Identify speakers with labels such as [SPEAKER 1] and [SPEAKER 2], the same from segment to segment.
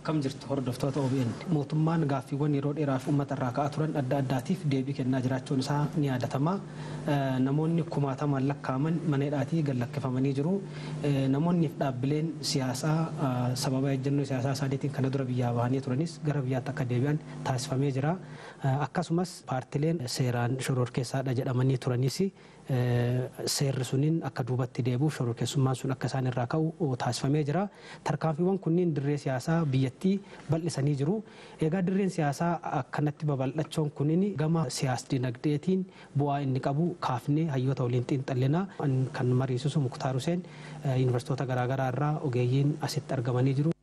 [SPEAKER 1] Akkam jirtu hordoftoota OBN mootummaan gaaffiiwwan yeroo dheeraaf uummata irraa ka'aa turan adda addaatiif deebii kennaa jiraachuun isaa ni yaadatama. Namoonni kumaatamaan lakkaa'aman mana hidhaatii gad lakkifamanii jiru. Namoonni fi dhaabbileen siyaasaa sababa ejjennoo siyaasaa isaaniitiin kana dura biyyaa bahanii turanis gara biyyaatti akka deebi'an taasifamee jira. Akkasumas paartileen seeraan shororkeessaadha jedhamanii turanis seerri suniin akka duubatti deebi'uuf shororkeessummaan sun akka isaan irraa ka'u taasifamee jira. Tarkaanfiiwwan kunniin dirree siyaasaa biyyattii bal'isanii jiru. Egaa dirreen siyaasaa akkanatti babal'achuun kunin gama siyaas dinagdeetiin bu'aa inni qabu kaafnee hayyoota waliin xiinxallinaa kan mariisisu Muktaar Huseen yuunivarsiitota garaagaraa irraa ogeeyyiin asitti argamanii jiru.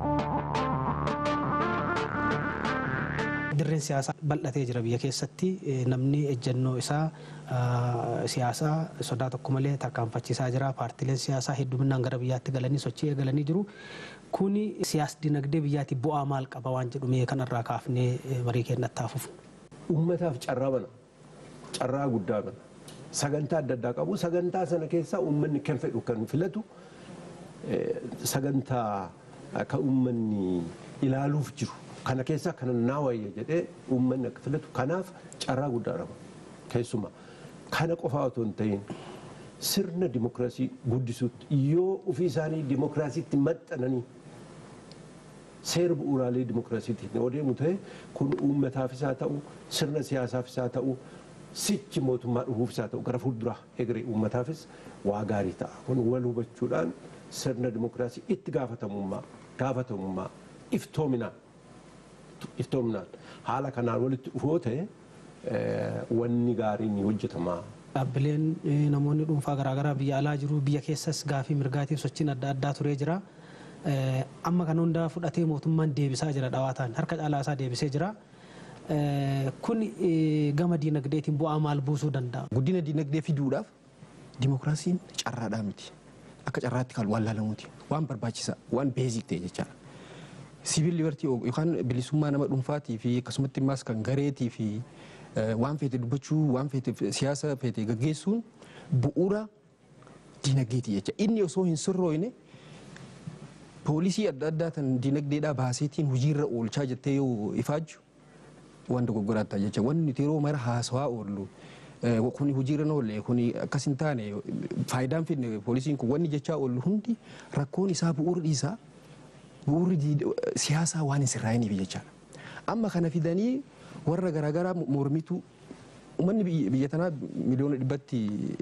[SPEAKER 1] dirreen siyaasaa bal'atee jira biyya keessatti namni ejjennoo isaa siyaasaa sodaa tokko malee tarkaanfachiisaa jira paartileen siyaasaa hedduminaan gara biyyaatti galanii sochii eegalanii jiru kuni siyaas dinagdee biyyaatti bu'aa maal qaba waan jedhu mee kanarraa kaafnee marii keenyatti taafuuf.
[SPEAKER 2] Uummataaf carraa bana carraa guddaa bana sagantaa adda addaa qabu sagantaa sana keessaa uummanni kan fedhu kan filatu sagantaa kan uummanni ilaaluuf jiru kana keessaa kana naa wayya jedhee uummanni akka filatu kanaaf carraa guddaa qaba keessumaa kana qofaa otoo hin ta'in sirna dimokiraasii guddisuutti yoo ofii isaanii dimokiraasiitti maxxananii seera bu'uuraalee dimokiraasiitiin yoo deemu ta'e kun uummataafis haa ta'u sirna siyaasaafis haa ta'u sichi mootummaa dhufuufis haa ta'u gara fuulduraa egeree uummataafis waa gaarii ta'a kun wal hubachuudhaan sirna dimokiraasii itti gaafatamummaa gaafatamummaa iftoominaan iftoominaan haala kanaan walitti dhufoo ta'e wanni gaariin ni hojjetama.
[SPEAKER 1] Dhaabbileen namoonni dhuunfaa garaagaraa biyya alaa jiru biyya keessas gaafii mirgaatiif sochiin adda addaa turee jira. Amma kan hundaa fudhatee mootummaan deebisaa jira dhawaataan harka caalaa isaa deebisee jira. Kun gama diinagdeetiin bu'aa maal buusuu danda'a?
[SPEAKER 3] Guddina diinagdee fiduudhaaf dimokiraasiin carraadhaa miti. Akka carraatti kan waan laalamuuti. Waan barbaachisaa waan beezik ta'e jechaadha. Siviil libartii yookaan bilisummaa nama dhuunfaatii fi akkasumatti immaas kan gareetii fi waan feete dubbachuu waan feete siyaasa feete gaggeessuun bu'uura diinagdeeti jecha. Inni osoo hin sirrooyne poolisii adda addaa tan diinagdeedhaa baaseetiin hojiirra oolchaa jettee yoo ifaajju waan dogoggoraa ta'a jecha. Wanni nuti yeroo mara haasawaa oollu kuni hojiirra oolle kuni akkas hin taane faayidaan finne poolisiin kun wanni jechaa oollu hundi rakkoon isaa bu'uura dhiisaa bu'uurri siyaasaa waan hin sirraa'iniif jechaadha. Amma kana fidanii warra garaagaraa mormitu uummanni biyya tanaa miliyoona dhibbatti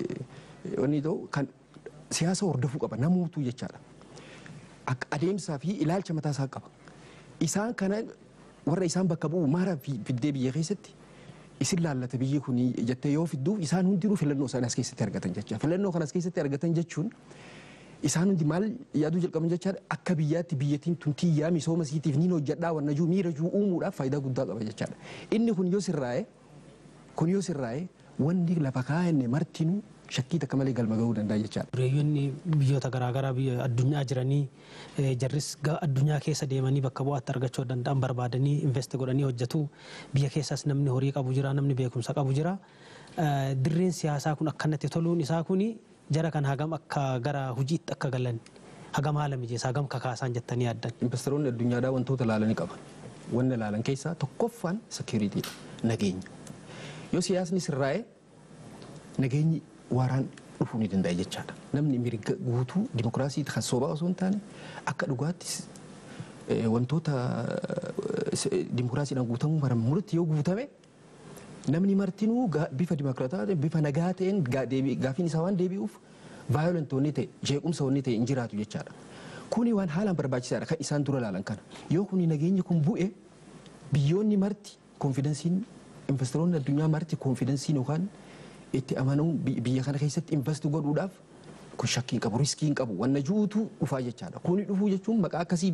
[SPEAKER 3] wanni ta'u kan siyaasa hordofuu qaba namuutu jechaadha. Akka adeemsaa fi ilaalcha mataa isaa qaba. Isaan kana warra isaan bakka bu'u maara fiddee biyya keessatti isin laallata biyyi kun jettee yoo fidduuf isaan hundinuu filannoo isaanii as keessatti argatan jecha. Filannoo kan as keessatti argatan jechuun isaan hundi maal yaaduu jalqaban jechaadha akka biyyaatti biyyattiin tuntii yaa misooma isiitiif niin hojjedhaa wanna juu miira juu uumuudhaaf faayidaa guddaa qaba jechaadha. Inni kun yoo sirraa'e kun yoo sirraa'e wanni lafa kaa'anne martinuu shakkii takka malee galma gahuu danda'a jechaadha.
[SPEAKER 1] Dureeyyoonni biyyoota garaagaraa biyya addunyaa jiranii jarris addunyaa keessa deemanii bakka bu'aatti argachuu danda'an barbaadanii invest godhanii hojjetu biyya keessas namni horii qabu jira namni beekumsa qabu jira. Dirreen siyaasaa kun akkanatti toluun isaa kuni jara kan hagam akka gara hojiitti akka galan hagam haala mijeessa hagam kakaasan jettanii yaaddan.
[SPEAKER 3] Investoroonni addunyaadhaa wantoota ilaalanii qaban. Wanna ilaalan keessaa tokkoffaan sekiuriitiidha nageenya. Yoo siyaasni sirraa'e nageenyi waaraan dhufuu ni danda'a jechaadha. Namni mirga guutuu dimokiraasii kan soobaa osoo hin taane akka dhugaatti wantoota dimokiraasiidhaan guutamuu maran murti yoo guutame namni martinuu bifa dimokiraataa bifa nagaa ta'een gaafiin isaa waan deebi'uuf vaayolent wanni ta'e jeequmsa wanni ta'e hin jiraatu jechaadha. Kuni waan haalaan barbaachisaadha kan isaan dura ilaalan kana. Yoo kuni nageenyi kun bu'e biyyoonni marti konfidensiin investoroonni addunyaa marti konfidensiin yookaan itti amanuun biyya kana keessatti invest godhuudhaaf kun shakkii hin qabu riskii hin qabu wanna juutu dhufaa jechaadha. Kuni dhufuu jechuun maqaa akkasii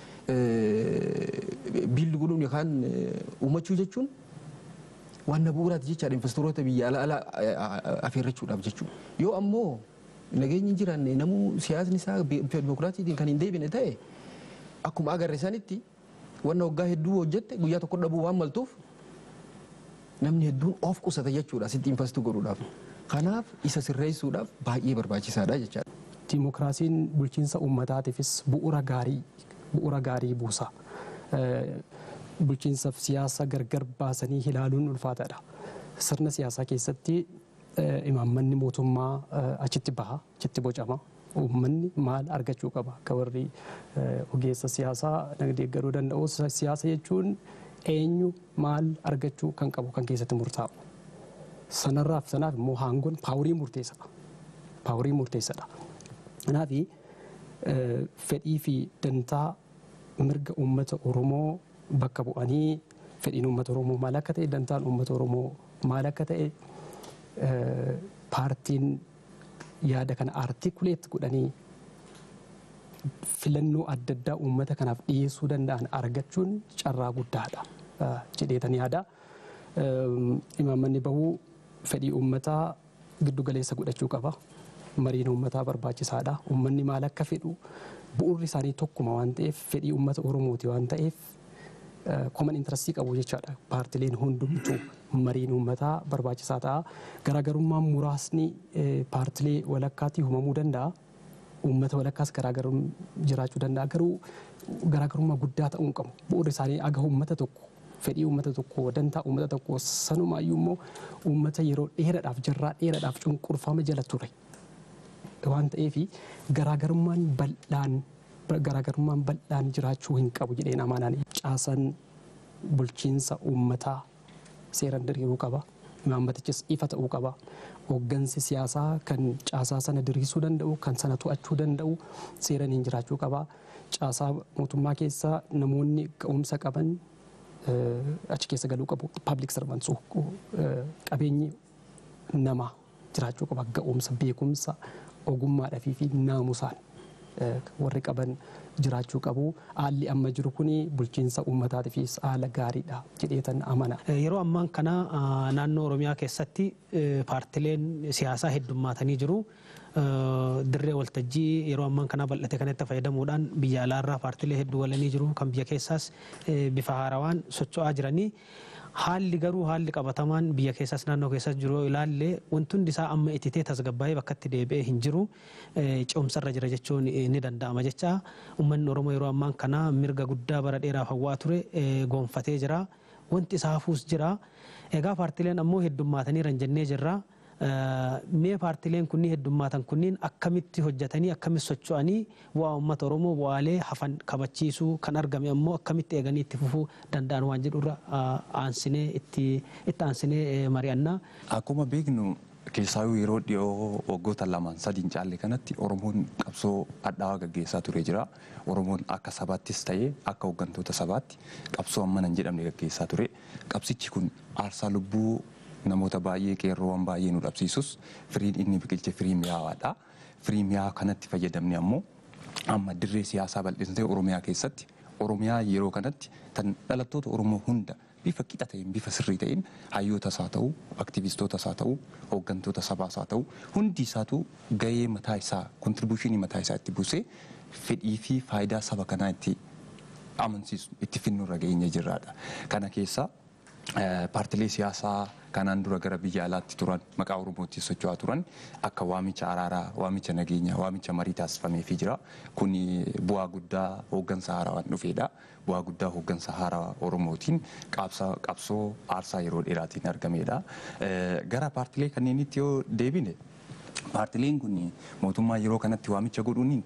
[SPEAKER 3] biilli godhuun yookaan uumachuu jechuun wanna bu'uuraati jechaadha investoroota biyya ala ala affeerrachuudhaaf jechuudha. Yoo ammoo nageenyi hin jiraanne namuu siyaasni isaa bifa dimokiraatiitiin kan hin deebine ta'e akkuma agarre sanitti wanna waggaa hedduu hojjette guyyaa tokko dhabuu waan maltuuf namni hedduun of qusata jechuudha asitti investu godhuudhaaf. Kanaaf isa sirreessuudhaaf baay'ee barbaachisaadha jechaadha.
[SPEAKER 4] Dimokiraasiin bulchiinsa uummataatiifis bu'uura gaarii bu'uura gaarii buusa. bulchiinsaaf siyaasa gargar baasanii ilaaluun ulfaataadha. Sirna siyaasaa keessatti imaammanni mootummaa achitti baha, achitti bocama. Uummanni maal argachuu qaba? Akka warri ogeessa siyaasaa deeggaruu danda'u siyaasa jechuun eenyu maal argachuu kan qabu kan keessatti murtaa'u. Sanarraaf sanaaf immoo haangoon paaworii murteessadha. Paaworii murteessadha. Kanaaf fedhii fi dantaa mirga uummata Oromoo bakka bu'anii fedhiin uummata Oromoo maal akka ta'e dantaan uummata Oromoo maal akka ta'e paartiin yaada kana artikuleet godhanii filannoo adda addaa uummata kanaaf dhiyeessuu danda'an argachuun carraa guddaadha jedheetan yaada. Imaammanni bahuu fedhii uummataa giddu galeessa godhachuu qaba. Mariin uummataa barbaachisaadha. Uummanni maal akka fedhu bu'uurri isaanii tokkuma waan ta'eef fedhii uummata Oromooti waan ta'eef koman intarastii qabu jechaadha. Paartileen hundumtuu mariin uummataa barbaachisaa ta'a. Garaagarummaan muraasni paartilee walakkaatti uumamuu danda'a. Uummata walakkaas garaagarummaa jiraachuu danda'a. Garuu garaagarummaa guddaa ta'uu hin qabu. Bu'uurri isaanii aga uummata tokko fedhii uummata tokko dantaa uummata tokko sanumaayyuu immoo uummata yeroo dheeraadhaaf jarraa dheeraadhaaf cunqurfama jala ture. Waan ta'eef garaagarummaan bal'aan garaagarummaan bal'aan jiraachuu hin qabu jedheen amanaan caasaan bulchiinsa uummataa seeran diriiruu qaba. Imaammatichis ifa ta'uu qaba. Hooggansi siyaasaa kan caasaa sana diriirsuu danda'u, kan sana to'achuu danda'u seeraniin jiraachuu qaba. Caasaa mootummaa keessa namoonni ga'umsa qaban achi keessa galuu qabu. Paablik sarvansi qabeenyi namaa jiraachuu qaba. Ga'umsa, beekumsa, ogummaadhaa fi naamusaan warri qaban jiraachuu qabu. Haalli amma jiru kun bulchiinsa uummataatiifis haala gaariidha jedheetan amana.
[SPEAKER 1] Yeroo ammaan kana naannoo Oromiyaa keessatti paartileen siyaasaa heddummaatanii jiru. Dirree waltajjii yeroo ammaan kana bal'ate kanatti fayyadamuudhaan biyya alaarraa paartilee hedduu walanii jiru. Kan biyya keessaas bifa haarawaan socho'aa jiranii. Haalli garuu haalli qabatamaan biyya keessaas naannoo keessas jiru yoo ilaalle wanti hundi isaa amma ititee tasgabbaa'ee bakka itti deebi'ee hin jiru ce'umsarra jira jechuun ni danda'ama jecha uummanni Oromoo yeroo ammaan kana mirga guddaa bara dheeraaf hawwaa ture goonfatee jira wanti isaa hafuus jira egaa paartileen ammoo heddummaatanii jiran jennee jirra. Mee paartileen kunniin heddummaatan kunniin akkamitti hojjetanii akkamitti socho'anii bu'aa uummata Oromoo bu'aalee hafan kabachiisuu kan argame ammoo akkamitti eeganii itti fufuu danda'an waan jedhurra aansinee itti aansinee mari'annaa.
[SPEAKER 5] Akkuma beeknu keessaayyuu yeroo dhiyoo waggoota lamaan sadiin caalle kanatti Oromoon qabsoo adhaawaa gaggeessaa ture jira. Oromoon akka sabaattis ta'ee akka hooggantoota sabaatti qabsoo ammana hin jedhamne gaggeessaa ture. Qabsichi kun aarsaa lubbuu namoota baay'ee qeerroowwan baay'ee nu dhabsiisus firiin inni biqilche firii mi'aawaadha. Firii mi'aawaa kanatti fayyadamne ammoo amma dirree siyaasaa bal'isnee Oromiyaa keessatti Oromiyaa yeroo kanatti tan dhalattoota Oromoo hunda bifa qixa ta'een bifa sirrii ta'een hayyootas haa ta'u aktiivistootas haa ta'u hooggantoota sabaas haa ta'u hundi isaatu gahee mataa isaa kontribuushinii mataa isaa itti buusee fedhii fi faayidaa saba kanaa itti amansiisu itti finnuurra geenye jirraadha. Kana keessaa paartilee siyaasaa kanaan dura gara biyya alaatti turan maqaa oromootti socho'aa turan akka waamicha araaraa waamicha nageenyaa waamicha marii taasifameefii jira kun bu'aa guddaa hooggansa haarawaan dhufeedha bu'aa guddaa hooggansa haarawaa oromootiin qabsoo aarsaa yeroo dheeraatiin argameedha gara paartilee kanneenitti yoo deebine paartileen kun mootummaa yeroo kanatti waamicha godhuun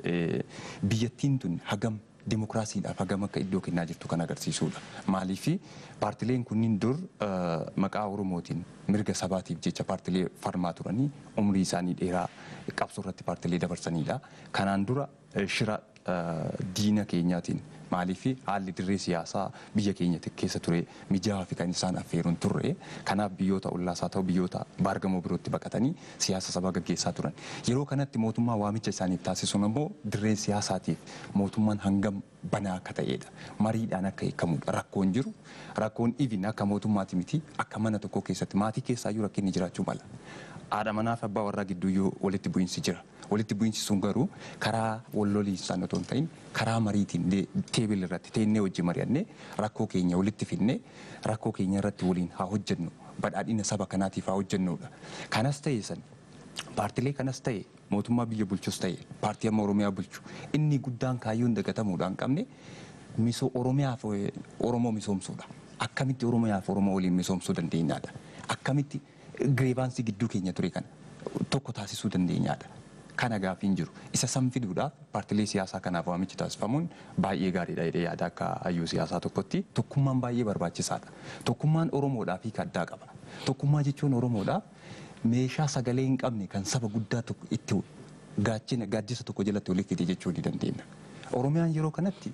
[SPEAKER 5] biyyattiin tun hagam dimokiraasiidhaaf hagam akka iddoo kennaa jirtu kan agarsiisudha. Maaliif paartileen kunniin dur maqaa Oromootiin mirga sabaatiif jecha paartilee farmaa turanii umrii isaanii dheeraa qabsoo irratti paartilee dabarsanidha. Kanaan dura shira diina keenyaatiin maaliif haalli dirree siyaasaa biyya keenya keessa ture mijaa'aa fi kan isaan affeeruun turre kanaaf biyyoota ollaasaa ta'u biyyoota baargamoo birootti baqatanii siyaasa sabaa gaggeessaa turan. Yeroo kanatti mootummaa waamicha isaaniif taasisuun immoo dirreen siyaasaatiif mootummaan hangam banaa akka ta'edha. Mariidhaan akka hiikamudha. Rakkoon jiru rakkoon ibin akka mootummaati miti akka mana tokko keessatti maatii keessaayyuu rakkinni jiraachuu mala. Haadha manaa fi abbaa warraa gidduuyyuu walitti bu'iinsi jira. Walitti bu'iinsi sun garuu karaa walloliinsaan otoo hin ta'in karaa mariitiin teebil irratti teennee wajjin mari'annee rakkoo keenya walitti finnee rakkoo keenya irratti waliin haa hojjennu badhaadhina saba kanaatiif haa hojjennudha. Kanas ta'e san paartilee kanas ta'e mootummaa biyya bulchus ta'e paartii amma Oromiyaa bulchu inni guddaan kaayyoon dagatamuudhaan qabne miso Oromiyaaf Oromoo misoomsuudha. Akkamitti Oromiyaaf Oromoo waliin misoomsuu dandeenyaadha. Akkamitti gireebaansii gidduu keenya ture kana tokko taasisuu dandeenyaadha. Kana gaafiin jiru. Isa san fiduudhaaf paartilee siyaasaa kanaaf waamichi taasifamuun baay'ee gaariidha jedhee yaada akka hayyuu siyaasaa tokkotti. Tokkummaan baay'ee barbaachisaadha. Tokkummaan Oromoodhaaf hiika addaa qaba. Tokkummaa jechuun Oromoodhaaf meeshaa sagalee hin qabne kan saba guddaa tokko itti gaachina gaaddisa tokko jalatti walitti fide jechuu ni dandeenya. Oromiyaan yeroo kanatti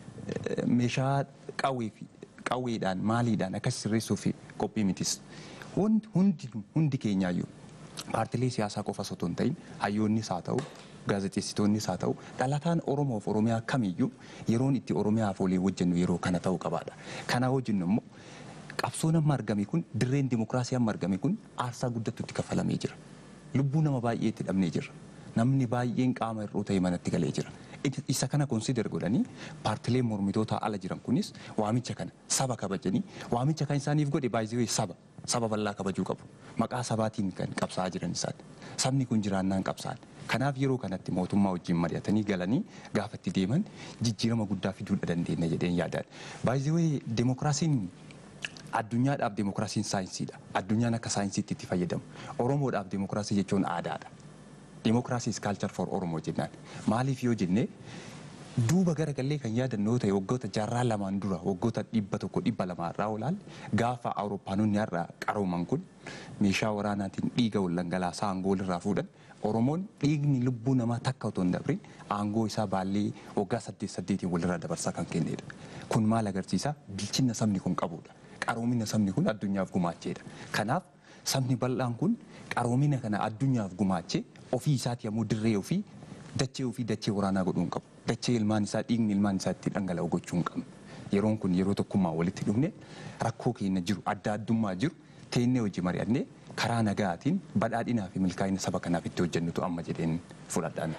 [SPEAKER 5] meeshaa qawwee fi qawweedhaan maaliidhaan akkas sirreessuuf qophii mitis. Hundi hundi keenyaayyuu paartilee siyaasaa qofa osoo hin ta'in hayyoonnis haa ta'u gaazexeessitoonnis haa ta'u dhalataan Oromoof Oromiyaa kamiyyuu yeroon itti Oromiyaaf walii hojjennu yeroo kana ta'uu qabaadha. Kana hojjennu immoo qabsoon amma argame kun dirreen dimokiraasii amma argame kun aarsaa guddattu itti kafalamee jira. Lubbuu nama baay'ee itti dhabnee jirra. Namni baay'een qaama hir'uu ta'e manatti galee jira. Isa kana konsider godhanii paartileen mormitoota ala jiran kunis waamicha kana saba kabajanii waamicha kan isaaniif godhe baay'ee saba saba bal'aa kabajuu qabu. Maqaa sabaatiin kan qabsaa'aa jiran isaan. Sabni kun jiraannaan qabsaa'an. Kanaaf yeroo kanatti mootummaa wajjin mari'atanii galanii gaafa itti deeman jijjiirama guddaa fiduudha dandeenya jedheen yaadaan. Baay'ee demokiraasiin addunyaadhaaf demokiraasiin saayinsiidha. Addunyaan akka saayinsiitti itti fayyadamu. Oromoodhaaf demokiraasii jechuun aadaadha. Demokiraasii is culture for Oromoo jennaan. Maaliif yoo jenne duuba garagallee kan yaadannoo ta'e waggoota jaarraa lamaan dura waggoota dhibba tokko dhibba lamaa irraa olaalle gaafa awurooppaanonni har'a qarooman kun meeshaa waraanaatiin dhiiga wal dhangalaasaa aangoo irraa fuudhan Oromoon dhiigni lubbuu namaa takka otoo hin dabrin aangoo isaa baallee waggaa saddeet saddeetiin walirraa dabarsaa kan kennedha. Kun maal agarsiisa? Bilchina sabni kun qabudha. Qaroomina sabni kun addunyaaf gumaacheedha. Kanaaf sabni bal'aan kun qaroomina kana addunyaaf gumaachee ofii isaati yommuu dirree ofii dachee ofii dachee waraanaa godhuu hin qabu. Dachee ilmaan isaa dhiigni ilmaan isaa itti dhangala'u gochuu hin qabnu. Yeroon kun yeroo tokkummaa walitti dhufne rakkoo keenya jiru adda addummaa jiru teennee hojii mari'annee karaa nagaatiin badhaadhinaa fi milkaa'ina saba kanaaf itti hojjennutu amma jedheen fudhadhaan.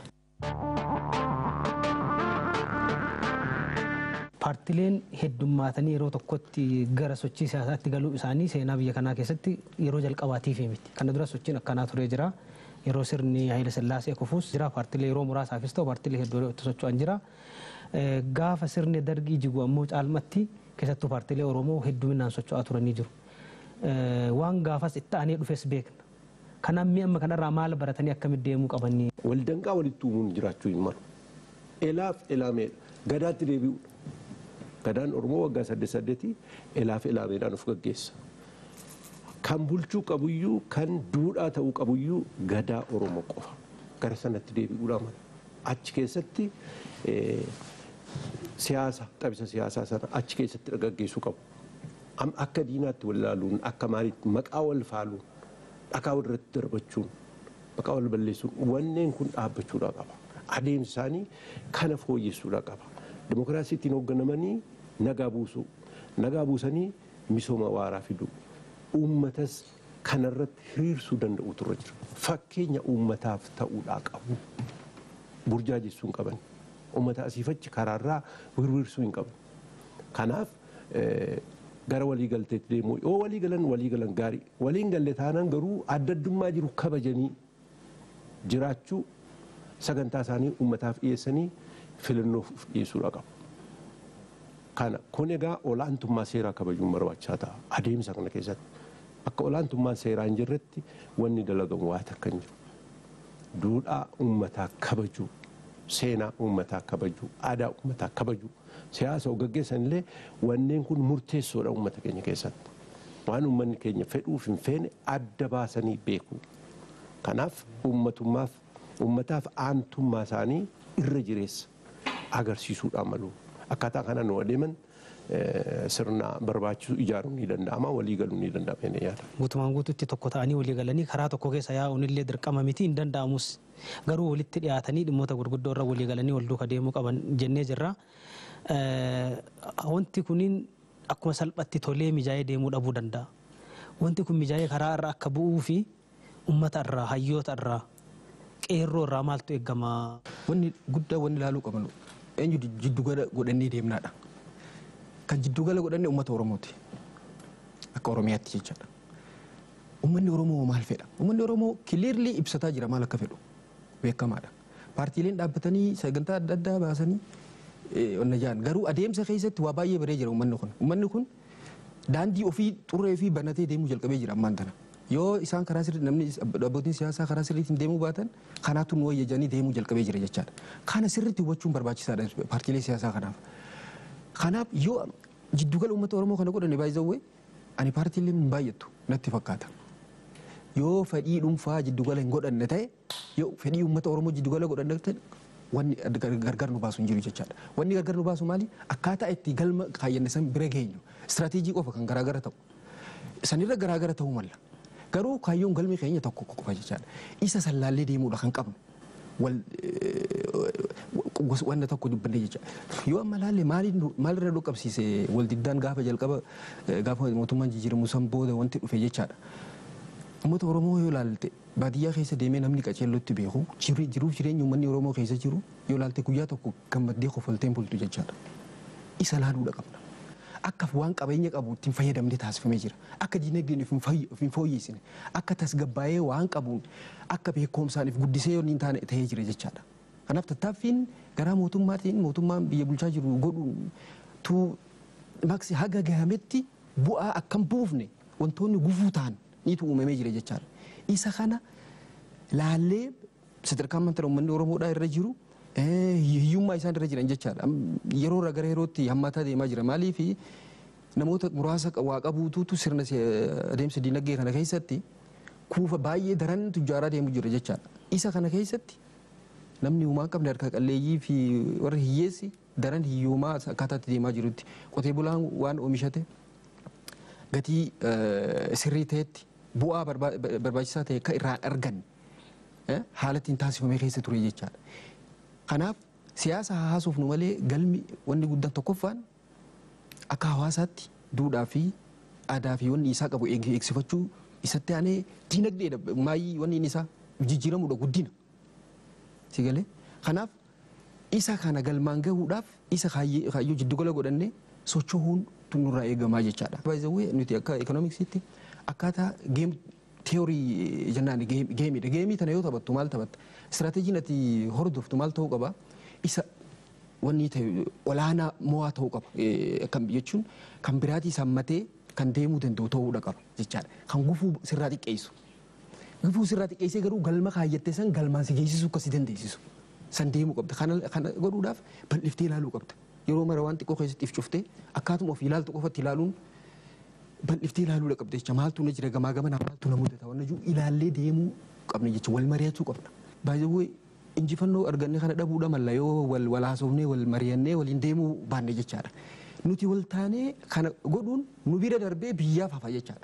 [SPEAKER 1] Paartileen heddummaatanii yeroo tokkotti gara sochii siyaasaatti galuu isaanii seenaa biyya kanaa keessatti yeroo jalqabaatiif miti. Kana dura sochiin akkanaa turee jira. Yeroo sirni Haayile Sillaasee kufuus jira. Paartilee yeroo muraasaafis ta'u paartilee hedduu itti socho'an jira. Gaafa sirni dargii jigu ammoo caalmatti keessattuu paartilee Oromoo hedduminaan socho'aa turanii jiru. Waan gaafas itti aanee dhufes beekna. Kanaaf mi'a amma kanarraa maal baratanii akkamitti deemuu qabanii.
[SPEAKER 2] Waldanqaa walitti uumuun jiraachuu hin malu. Elaaf elaameedha. Gadaatti deebi'uudha. Gadaan Oromoo waggaa saddeet saddeetii elaaf elaameedhaan of gaggeessa. Kan bulchuu qabuyyuu kan duudhaa ta'uu qabuyyuu gadaa Oromoo qofa. Gara sanatti deebi'uudha mala. Achi keessatti siyaasa taphisa siyaasaa sana achi keessatti gaggeessuu qabu. Akka diinaatti wal ilaaluun akka maaliitti maqaa wal faaluun dhakaa walirratti darbachuun maqaa wal balleessuun wanneen kun dhaabbachuudhaa qaba. Adeemsi isaanii kana fooyyessuudhaa qaba. Dimokiraasiitiin hoogganamanii nagaa buusuu. Nagaa buusanii misooma waaraa fiduu. Uummatas kanarratti hiriirsuu danda'u turre jira. Fakkeenya uummataaf ta'uudhaa qabu. Burjaajessuu hin qaban. Uummata asiifachi karaarraa hiriirsuu hin qaban. Kanaaf gara waliigalteetti deemuu yoo waliigalan waliigalan gaarii waliin galle taanaan garuu adda addummaa jiru kabajanii jiraachuu sagantaa isaanii uummataaf dhiyeessanii filannoof dhiyeessuudha qabu. Kana kun egaa olaantummaa seeraa kabajuun barbaachisaa ta'a adeemsa kana keessatti. Akka olaantummaan seeraa hin jirretti wanni dalagamu waa takka hin jiru. Duudhaa uummataa kabajuu, seenaa uummataa kabajuu, aadaa uummataa kabajuu, siyaasa gaggeessan illee wanneen kun murteessoodha uummata keenya keessatti. Waan uummanni keenya fedhuuf hin feene adda baasanii beeku. Kanaaf uummatummaaf uummataaf aantummaa isaanii irra jireessa agarsiisuudhaan malu. Akkaataa kanaan nu adeeman sirna barbaachisu ijaaruun ni danda'ama walii galuun ni danda'ama inni yaada.
[SPEAKER 1] Guutumaan guutuutti tokko ta'anii walii galanii karaa tokko keessa yaa'uun illee dirqama miti hin danda'amus garuu walitti dhiyaatanii dhimmoota gurguddoo irra walii galanii wal duuka deemuu qaban jennee jirra. Wanti kuniin akkuma salphatti tolee mijaa'ee deemuu dhabuu danda'a. Wanti kun mijaa'ee karaa irra akka bu'uu fi uummata irraa hayyoota irraa qeerroo irraa maaltu eegama.
[SPEAKER 3] Wanni guddaa wanni ilaaluu qabnu eenyu jiddugala godhannee deemnaadha. Kan jiddugala godhanne uummata Oromooti. Akka Oromiyaatti jechaadha. Uummanni Oromoo maal fedha? Uummanni Oromoo kiliirlii ibsataa jira maal akka fedhu beekamaadha. Paartiileen dhaabbatanii sagantaa adda addaa baasanii onna jaan garuu adeemsa keessatti waa baay'ee baree jira uummanni kun uummanni kun daandii ofii xurree fi banatee deemuu jalqabee jira ammaan tana yoo isaan karaa sirrii namni abbootiin siyaasaa karaa sirriitiin deemuu baatan kanaatu nu wayya jedhanii deemuu jalqabee jira jechaadha kana sirriitti hubachuun barbaachisaadha paartiilee siyaasaa kanaaf kanaaf yoo jiddugala uummata oromoo kana godhane baay'ee ani paartiilee hin baay'attu natti fakkaata yoo fedhii dhuunfaa jiddugala hin godhanne ta'e yoo fedhii uummata oromoo jiddugala godhanne ta'e wanni gargar nu baasu hin jiru jechaadha. Wanni gargar nu baasu maali? Akkaataa itti galma kaayyanne san bira geenyu istiraatiijii qofa kan garaagara ta'u. Sanirra garaagara ta'uu malla. Garuu kaayyoon galmi keenya tokko qofa jechaadha. Isa sallaallee deemuudha kan qabnu. Wal wanna tokko dubbanne jecha yoo amma laalle maalirra dhukkabsiise waldiddaan gaafa jalqaba gaafa mootummaan jijjiiramu san booda wanti dhufe jechaadha. Uummata Oromoo yoo ilaalte baadiyyaa keessa deemee namni qaceellotti beeku jiruuf jireenya uummanni Oromoo keessa jiru yoo ilaalte guyyaa tokko gammaddee kofalteen bultu jechaadha. Isa laaluudha qabna. Akka waan qabeenya qabu ittiin fayyadamnee taasifamee jira. Akka dinagdeen of hin fooyyessine. Akka tasgabbaa'ee waan qabuun akka beekumsaan if guddisee yoo hin taane ta'ee jira jechaadha. Kanaaf tattaaffiin garaa mootummaatiin mootummaan biyya bulchaa jiru godhuun tuu maqsi haga gahametti bu'aa akkam buufne wantoonni gufuu ta'an niitu uumamee jira jechaadha. Isa kana laallee sadarkaa amantaa uummanni Oromoodhaa irra jiru hiyyummaa isaan irra jiran jechaadha. Yeroo irraa gara yerootti hammaataa deemaa jira. Maaliif namoota muraasa waa qabuutu sirna adeemsa dinagdee kana keessatti kuufa baay'ee daran tujjaaraa deemu jira jechaadha. Isa kana keessatti namni uumaa qabne harka qalleeyyii fi warri hiyyeessi daran hiyyummaa akkaataatti deemaa jirutti qotee bulaan waan oomishate gatii sirrii ta'etti bu'aa barbaachisaa ta'e akka irraa argan haala ittiin taasifamee keessa ture jechaadha. Kanaaf siyaasa haasuuf nu malee galmi wanni guddaan tokkoffaan akka hawaasaatti duudhaa fi aadaa fi wanni isaa qabu eegsifachuu isatti aanee diinagdeedha maayii wanni inni isaa jijjiiramuudha guddina. Si galee kanaaf isa kana galmaan gahuudhaaf isa kaayyoo jiddugala godhannee socho'uun nurraa eegamaa jechaadha. Baay'ee nuti akka ekoonoomiksiitti akkaataa geem teeorii jennaan geemiidha. Geemii tana yoo taphattu maal taphatta? Istiraateejiin ati hordoftu maal ta'uu qaba? Isa wanni ta'e olaanaa mo'aa ta'uu qaba. Kan jechuun kan biraatii sammatee kan deemuu danda'u ta'uudha qaba jechaadha. Kan gufuu sirraa xiqqeessu. Gufuu sirraa xiqqeessee garuu galma kaayyattee san galmaan si geessisu akka si dandeessisu. San deemuu qabda. Kana godhuudhaaf bal'iftee ilaaluu qabda. Yeroo mara waan xiqqoo keessatti if cuftee akkaatuma ofii ilaaltu qofatti ilaaluun bal'iftee ilaaluudha qabda jecha maaltu na jira gamaa gamana maaltu na mudata waan jiru ilaallee deemuu qabna jecha wal mari'achuu qabna. Baay'ee injifannoo arganne kana dhabuudha malla yoo wal wal haasofnee wal mari'annee waliin deemuu baanne jechaadha. Nuti wal taanee kana godhuun nu bira darbee biyyaaf hafa jechaadha.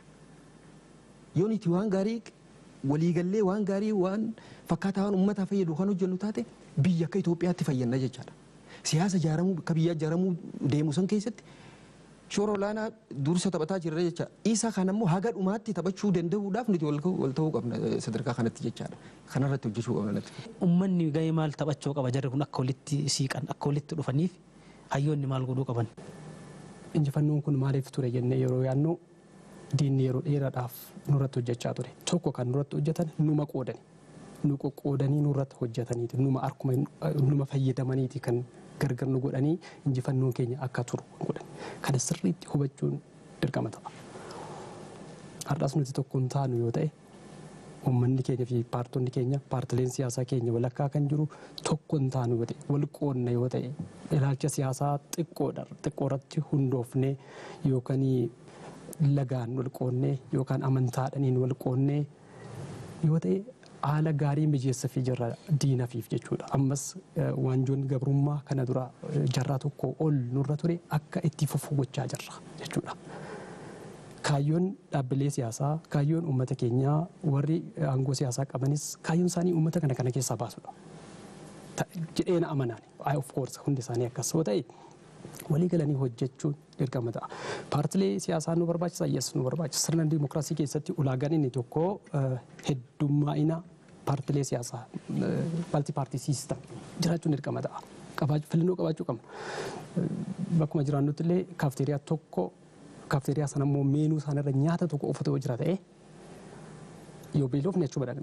[SPEAKER 3] Yoo nuti waan gaarii waliigallee waan gaarii waan fakkaataa waan uummataa fayyadu kan hojjennu taate biyya akka Itoophiyaatti fayyanna jechaadha. Siyaasa ijaaramuu akka biyyaa ijaaramuu deemu san keessatti shoora olaanaa dursa taphataa jirra jecha isa kan ammoo haga dhumaatti taphachuu danda'uudhaaf nuti wal ta'uu qabna sadarkaa kanatti jechaadha kanarratti hojjechuu qabna natti.
[SPEAKER 1] Uummanni gahee maal taphachuu qaba jarri kun akka walitti siiqan akka walitti dhufaniif hayyoonni maal godhuu qaban.
[SPEAKER 4] Injifannoon kun maaliif ture jennee yeroo yaadnu diinni yeroo dheeraadhaaf nurratti hojjechaa ture tokko kan nurratti hojjetan numa qoodani nu qoqqoodanii nurratti hojjetaniiti numa arkuma numa fayyadamaniiti kan gargar nu godhanii injifannoon keenya akka turu godhan kana sirriitti hubachuun dirqama ta'a. Har'as nuti tokko hin taanu yoo ta'e uummanni keenya fi paartonni keenya paartileen siyaasaa keenya walakkaa kan jiru tokko hin taanu yoo ta'e wal qoodna yoo ta'e ilaalcha siyaasaa xiqqoorratti hundoofnee yookaan lagaan wal qoodnee yookaan amantaadhaniin wal qoodnee yoo ta'e haala gaarii mijeessa fi jirra diinafiif jechuudha. Ammas waanjoon gabrummaa kana dura jarraa tokko ol nurra ture akka itti fufu gochaa jirra jechuudha. Kaayyoon dhaabbilee siyaasaa, kaayyoon uummata keenyaa warri aangoo siyaasaa qabanis kaayyoon isaanii uummata kana kana keessaa baasudha. Jedhee na amanaan, of course hundi isaanii akkas yoo ta'e walii galanii hojjechuun dirqama ta'a. Paartilee siyaasaa nu barbaachisa, yes nu barbaachisa. Sirna dimookiraasii keessatti ulaagaan inni tokko heddummaa'ina paartilee siyaasaa, malti paartii siistam jiraachuun dirqama ta'a. Filannoo qabaachuu qabna. Bakkuma jiraannutti illee kaafteeriyaa tokko kaafteeriyaa sana immoo meenuu isaanirra nyaata tokko uffata yoo jira ta'e yoo beelofne achuu badaqna.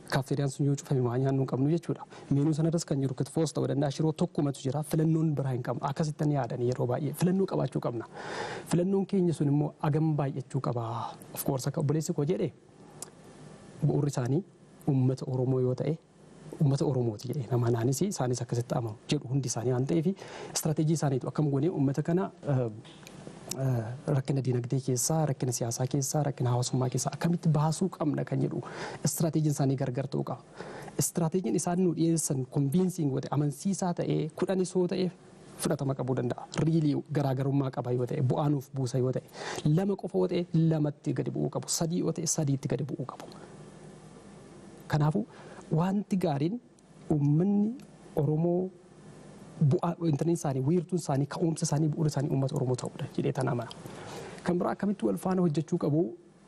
[SPEAKER 4] kaaffeeriyaan sun yoo cufame waa nyaannu hin qabnu jechuudha. Meenuu sanarras kan jiru kitfoos ta'uu danda'a shiroo tokkumatu jira filannoon biraa hin qabnu akkasitti yaadan yeroo baay'ee filannoo qabaachuu qabna. Filannoon keenya sun immoo agam baay'achuu qaba. Of course akka obboleessi koo jedhe bu'uurri isaanii uummata Oromoo yoo ta'e uummata Oromooti jedhee nama naanis isaanis akkasitti amanu jedhu hundi isaanii waan ta'eef istiraatejii isaaniitu akkam goonee uummata kana rakkina dinagdee keessaa, rakkina siyaasaa keessaa, rakkina hawaasummaa keessaa akkamitti baasuu qabna kan jedhu istiraateejiin isaanii gargar ta'uu qaba. Istiraateejiin isaan nu dhiyeessan konbiinsiin yoo ta'e amansiisaa ta'ee kudhanis yoo ta'e fudhatama qabuu danda'a. Riilii garaagarummaa qaba yoo ta'e bu'aa nuuf buusa yoo ta'e lama qofa yoo ta'e lamatti gadi bu'uu qabu sadii yoo ta'e sadiitti gadi bu'uu qabu. Kanaafuu wanti gaariin uummanni Oromoo bu'aa intarneetiin isaanii wiirtuun isaanii ka'umsa isaanii bu'uura isaanii uummata Oromoo ta'uudha jedhee tan amana. Kan biraa akkamitti wal faana hojjechuu qabu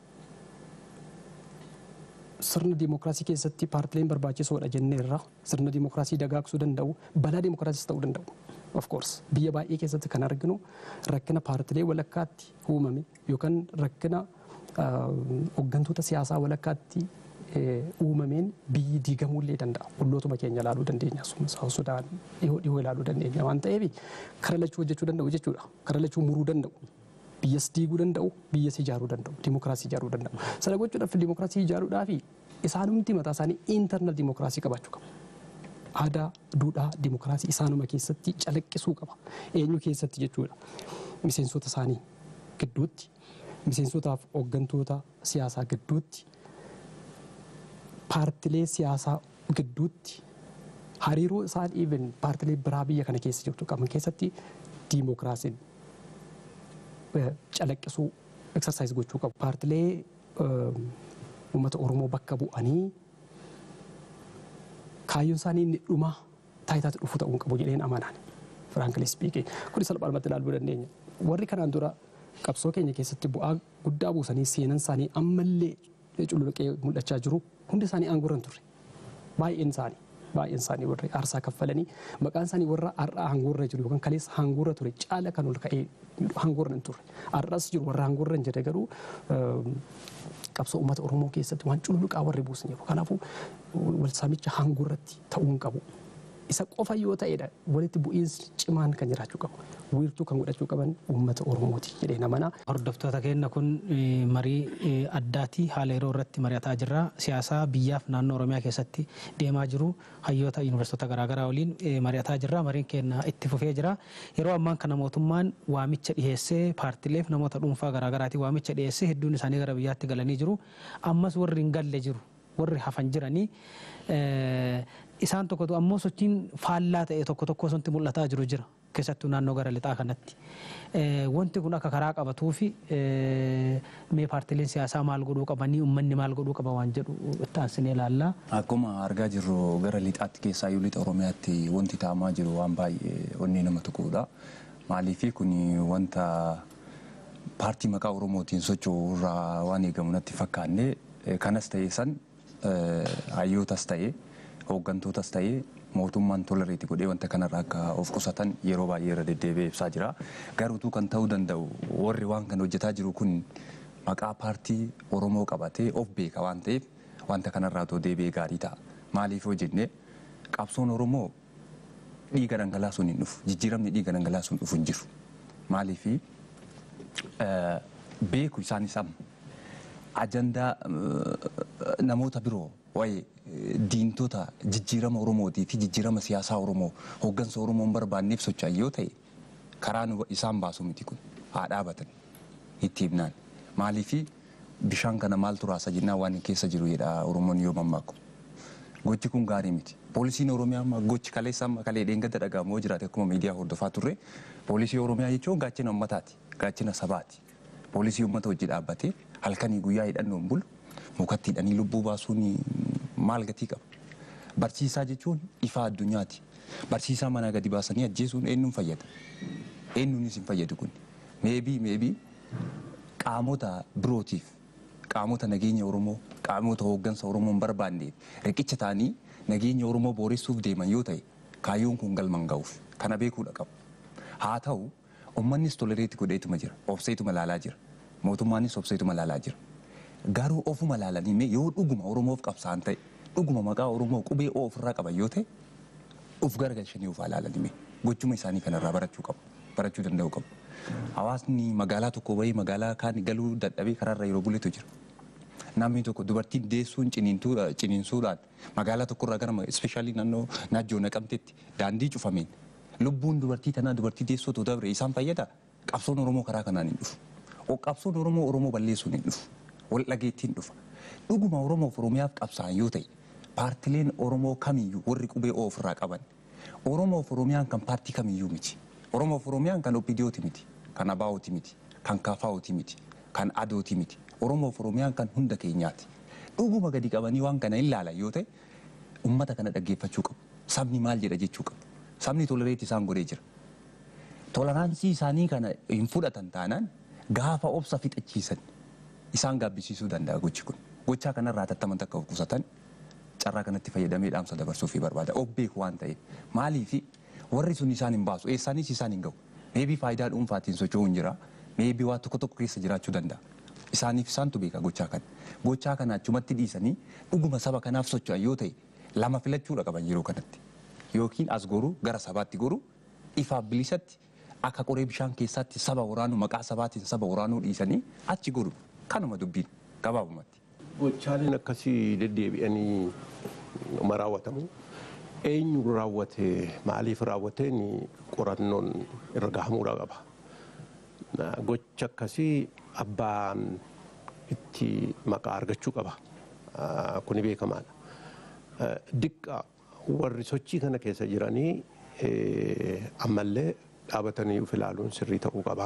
[SPEAKER 4] sirna dimookiraasii keessatti paartileen barbaachisoodha jenneerra sirna dimookiraasii dagaagsuu danda'u balaa dimookiraasiis ta'uu danda'u. Of course biyya baay'ee keessatti kan arginu rakkina paartilee walakkaatti uumame yookaan rakkina hooggantoota siyaasaa walakkaatti uumameen biyyi diigamuullee danda'a. Ollootuma keenya ilaaluu dandeenya. Sudaan dhihoo dhihoo ilaaluu dandeenya waan ta'eef kara lachuu hojjechuu danda'u jechuudha. Kara lachuu muruu danda'u. Biyyas diiguu danda'u, biyyas ijaaruu danda'u, dimookiraasii ijaaruu danda'u. Sana gochuudhaaf dimookiraasii ijaaruudhaaf isaanumti mataa isaanii intarnal dimookiraasii qabaachuu qabu. Aadaa, duudhaa, dimookiraasii isaanuma keessatti calaqqisuu qaba. Eenyu keessatti jechuudha. Miseensota isaanii gidduutti, miseensotaaf hooggantoota siyaasaa gidduutti paartilee siyaasaa gidduutti hariiroo isaan even paartilee biraa biyya kana keessa jirtu qaban keessatti diimookiraasiin calaqqisuu eksarsaayis gochuu qabu. Paartilee uummata Oromoo bakka bu'anii kaayyoon isaanii inni dhuma taayitaatti dhufu ta'uu qabu jedheen amanaan. Firaankilis spiikiin kun salphaadhumatti ilaaluu dandeenya. Warri kanaan dura qabsoo keenya keessatti bu'aa guddaa buusanii seenan isaanii ammallee cululuqee mul'achaa jiru hundi isaanii aangoo irra hin turre baay'een isaanii baay'een isaanii warri aarsaa kaffalanii maqaan isaanii warra har'aa aangoo irra jiru yookaan kaleessa aangoo irra ture caala kan ol ka'ee aangoo irra hin turre har'as jiru warra aangoo irra hin jirre garuu qabsoo uummata Oromoo keessatti waan cululuqaa warri buusan jiru kanaafuu wal saamicha aangoo irratti ta'uu hin qabu. Isa qofa yoo ta'edha walitti bu'iinsi cimaan kan jiraachuu qabu. Wiirtuu kan godhachuu qaban uummata Oromooti jedhee namana.
[SPEAKER 1] Hordoftoota keenya kun marii addaatii haala yeroo irratti mari'ataa jirra. Siyaasa biyyaaf naannoo Oromiyaa keessatti deemaa jiru hayyoota yuunivarsiitota garaagaraa waliin mari'ataa jirra. Mariin keenya itti fufee jira. Yeroo ammaan kana mootummaan waamicha dhiyeessee paartileef namoota dhuunfaa garaagaraatiin waamicha dhiyeessee hedduun isaanii gara biyyaatti galanii jiru. Ammas warri hin galle jiru. Warri hafan jiranii isaan tokkotu ammoo sochiin faallaa ta'e tokko tokko osoo mul'ataa jiru jira. keessattuu naannoo gara lixaa kanatti. Wanti kun akka karaa qabatuu fi mee paartileen siyaasaa maal godhuu qabanii uummanni maal godhuu qaba waan jedhu itti aansinee ilaalla.
[SPEAKER 5] Akkuma argaa jirru gara lixaatti keessaa iyyuu lixa Oromiyaatti wanti taa'amaa jiru waan baay'ee onnee nama tuquudha. Maaliifi kun wanta paartii maqaa Oromootiin socho'u irraa waan eegamu natti fakkaanne kanas ta'e san hayyootas ta'e hooggantootas ta'e mootummaan tolereeti godhee wanta kanarraa akka of qusatan yeroo baay'ee irra deddeebi'ee ibsaa jira. Garuutuu kan ta'uu danda'u warri waan kana hojjetaa jiru kun maqaa paartii Oromoo qabatee of beeka waan ta'eef wanta kanarraa otoo deebi'ee gaarii ta'a. Maaliif yoo jenne qabsoon Oromoo dhiiga dhangalaasuun hin dhufu. Jijjiiramni dhiiga dhangalaasuun dhufu hin jiru. Maaliifi beeku isaanis amma ajandaa namoota biroo waa'ee diintota jijjiirama Oromootii fi jijjiirama siyaasaa Oromoo hooggansa Oromoo hin barbaanneef socho'an yoo ta'e karaan isaan baasu miti kun haa dhaabatan itti himnaan. Maaliifi bishaan kana maaltu raasa jennaan waan keessa jiru jedha Oromoon yoo mammaaku. Gochi kun gaarii miti. Poolisiin Oromiyaa amma gochi kaleessa amma kalee dheengadda dhagahamu yoo jiraate akkuma miidiyaa hordofaa turre poolisii Oromiyaa jechuun gaachina uummataati gaachina sabaati. Poolisii uummata hojii dhaabbatee halkanii guyyaa hidhannoon bulu mukatti hidhanii lubbuu baasuun maal gatii qaba. Barsiisaa jechuun ifa addunyaati. Barsiisaa manaa gadi baasanii ajjeesuun eenyuun fayyada? Eenyuunis hin fayyadu kun. Meebii meebii qaamota birootiif qaamota nageenya Oromoo qaamota hooggansa Oromoo hin barbaanneef riqicha ta'anii nageenya Oromoo booressuuf deeman yoo ta'e kaayyoon kun galman ga'uuf kana beekuudha qabu. Haa ta'u uummannis tolereetti godheetuma jira obseetuma laalaa jira mootummaanis obseetuma laalaa jira. Garuu ofuma laalanii mee yoo dhuguma Oromoof qabsaan ta'e dhuguma maqaa Oromoo qubee O ofirraa qaban yoo ta'e uf garagalchanii uf ilaalanime gochuma isaanii kanarraa barachuu qabu barachuu danda'u qabu. Hawaasni magaalaa tokko bahee magaalaa kaan galuu dadhabee karaarra yeroo buletu jira. Namni tokko dubartiin deessuun ciniinsuudhaan magaalaa tokkorraa gara ispeeshaalii naannoo naajjoo naqamtetti daandii cufameen lubbuun dubartii tanaa dubartii deessootu dabre isaan fayyada qabsoon Oromoo karaa kanaan hin dhufu. Qabsoon Oromoo Oromoo balleessuun hin dhufu. Wal dhageettiin dhufa. Dhuguma Oromoof Oromiyaaf qabsaa'an yoo ta'e paartileen Oromoo kamiyyuu warri qubee O ofirraa qaban Oromoof Oromiyaan kan paartii kamiyyuu miti. Oromoof Oromiyaan kan OPDOti miti, kan ABO'ti miti, kan KFO'ti miti, kan ADO'ti miti. Oromoof Oromiyaan kan hunda keenyaati. Dhuguma gadi qabanii waan kana ilaalan yoo ta'e uummata kana dhaggeeffachuu qabu. Sabni maal jedha jechuu qabu. Sabni tolereetti isaan godhee jira. Toleraansii isaanii kana hin fudhatan taanaan gaafa obsa fixachiisan isaan gaabbisiisuu danda'a gochi kun. Gochaa kanarraa tattaman takka of qusatan carraa kanatti fayyadamee dhaamsa dabarsuu fi barbaada. Of beeku waan ta'eef maaliifi warri sun isaan hin baasu eessaanis isaan hin gahu. Meebii faayidaa dhuunfaatiin socho'uu hin jira. Meebii waa tokko tokko keessa jiraachuu danda'a. Isaaniif isaantu beeka gochaa kana. Gochaa kana achumatti dhiisanii dhuguma saba kanaaf socho'an yoo ta'e lama filachuudha qaban yeroo kanatti. Yookiin as goruu gara sabaatti goruu ifaaf bilisatti akka qoree bishaan keessatti saba waraanuu maqaa sabaatiin saba waraanuu dhiisanii achi goru kanuma dubbiin gabaabumatti.
[SPEAKER 2] Gochaaleen akkasii deddeebi'anii ma raawwatamu. Eenyu raawwate maaliif raawwateen qorannoon irra gahamuudha qaba. Gocha akkasii abbaan itti maqaa argachuu qaba. Kuni beekamaadha. Diqqa warri sochii kana keessa jiranii ammallee dhaabatanii of ilaaluun sirrii ta'uu qaba.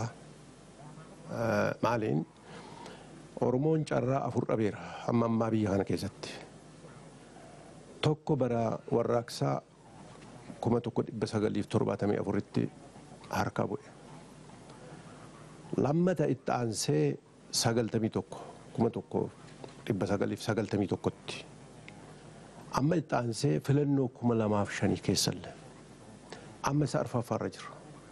[SPEAKER 2] Maaliin Oromoon carraa afur dhabeera amma ammaa biyya kana keessatti. Tokko bara warraaqsaa kuma tokko dhibba sagaliif torbaatamii afuritti harkaa bu'e. Lammata itti aansee sagaltamii tokko kuma tokko dhibba sagaliif sagaltamii tokkotti. Amma itti aansee filannoo kuma lamaaf shanii keessallee. Amma isa arfaffaarra jira.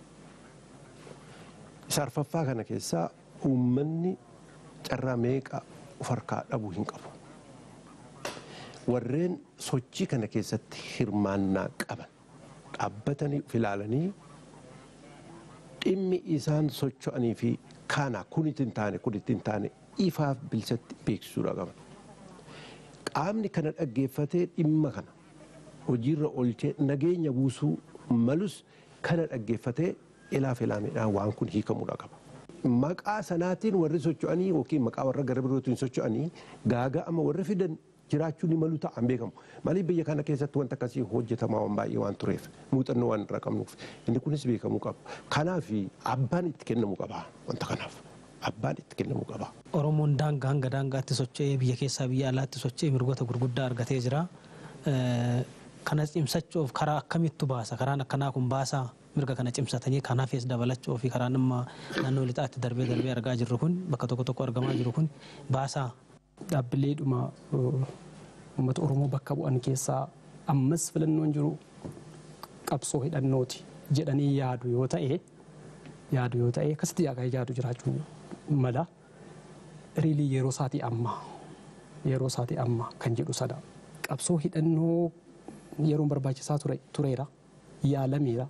[SPEAKER 2] Isa arfaffaa kana keessaa uummanni carraa meeqa of harkaa dhabuu hin qabu. Warreen sochii kana keessatti hirmaannaa qaban dhaabbatanii of ilaalanii dhimmi isaan socho'anii fi kana kun ittiin taane kun ittiin taane ifaaf bilisatti beeksisuudha qaban. Qaamni kana dhaggeeffatee dhimma kana hojiirra oolchee nageenya buusuu malus kana dhaggeeffatee ilaaf ilaameedhaan waan kun hiikamuudha qaba. Maqaa sanaatiin warri socho'anii yookiin maqaa warra gara birootiin socho'anii gaaga'ama warri fidan jiraachuu ni malu ta'an beekamu. Maaliif biyya kana keessatti wanta akkasii hojjetamaa waan baay'ee waan tureef muuxannoo waan irraa qabnuuf inni kunis beekamuu qaba. Kanaaf abbaan itti kennamuu qaba wanta kanaaf. Abbaan itti kennamuu qaba.
[SPEAKER 1] Oromoon daangaa hanga daangaatti socho'ee biyya keessaa biyya alaatti socho'ee mirgoota gurguddaa argatee jira. Kana cimsachuuf karaa akkamittu baasa? Karaan akkanaa kun baasaa mirga kana cimsatanii kanaafis dabalachuu fi karaan amma naannoo lixaatti darbee darbee argaa jirru kun bakka tokko tokko argamaa jiru kun baasaa.
[SPEAKER 4] Dhaabbileedhuma uummata Oromoo bakka bu'an keessaa ammas filannoon jiru qabsoo hidhannooti jedhanii yaadu yoo ta'e yaadu yoo ta'e akkasitti yaadu jiraachuu mala riilii yeroo isaatii amma yeroo isaatii amma kan jedhu sana qabsoo hidhannoo yeroon barbaachisaa tureera yaalameera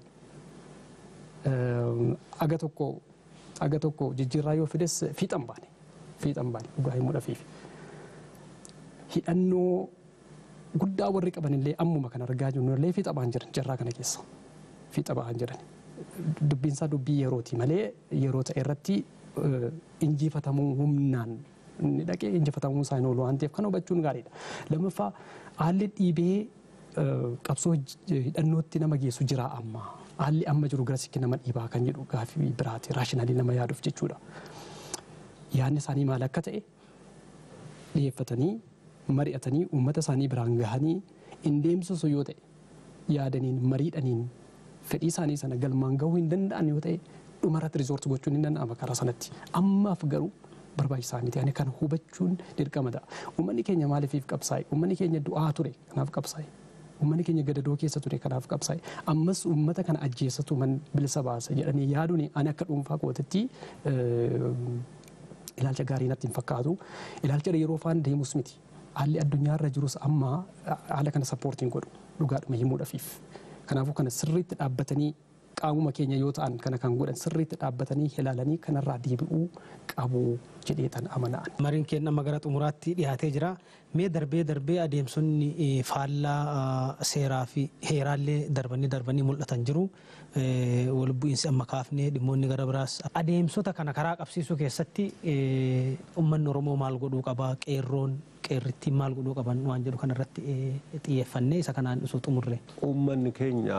[SPEAKER 4] aga tokko aga tokko jijjiirraa yoo fides fiixan baane fiixan baane dhugaa himuudhafiif hidhannoo guddaa warri qaban illee ammuma kan argaa jirru illee fiixa ba'an jiran jarraa kana keessa fiixa ba'an jiran dubbiinsaa dubbii yerooti malee yeroo ta'e irratti injifatamuu humnaan inni dhaqee injifatamuu isaa hin oolu waan ta'eef kan hubachuun gaariidha. Lammaffaa haalli dhiibee qabsoo hidhannootti nama geessu jira amma. Haalli amma jiru gara sikki nama dhiibaa kan jedhu gaafii biraati raashinaalii nama yaaduuf jechuudha. Yaadni isaanii maal akka ta'e dhiyeeffatanii mari'atanii uummata isaanii biraan gahanii hin deemsisu yoo ta'e yaadaniin mariidhaniin fedhii isaanii sana galmaan gahuu hin danda'an yoo ta'e dhumarratti riizoorti gochuun hin danda'ama karaa sanatti. Ammaaf garuu barbaachisaa miti. Ani kana hubachuun dirqama ta'a. Uummanni keenya maaliif qabsaa'e? Uummanni keenya du'aa ture kanaaf qabsaa'e. Uummanni keenya gadadoo keessa ture kanaaf qabsaa'e. Ammas uummata kana ajjeessatu man bilisa baasa jedhanii yaaduun ani akka dhuunfaa kootitti ilaalcha gaarii natti hin fakkaatu. Ilaalcha yeroo faan deemus miti. haalli addunyaarra jirus amma haala kana sappoortiin godhu dhugaadhuma himuudhafiif. Kanaafuu kana sirriitti dhaabbatanii qaamuma keenya yoo ta'an kana kan godhan sirriitti dhaabbatanii ilaalanii kanarraa deebi'uu qabu jedhee tan amana'an.
[SPEAKER 1] Mariin keenya amma gara xumuraatti dhiyaatee jira. Mee darbee darbee adeemsonni faallaa seeraa fi heeraallee darbanii darbanii mul'atan jiru. Wal bu'iinsi amma kaafnee dhimmoonni gara biraas. Adeemsota kana karaa qabsiisuu keessatti uummanni Oromoo maal godhuu qaba? Qeerroon qeerrittiin maal godhuu qaban waan jedhu kanarratti xiyyeeffannee isa kanaan osoo xumurre.
[SPEAKER 2] Uummanni keenya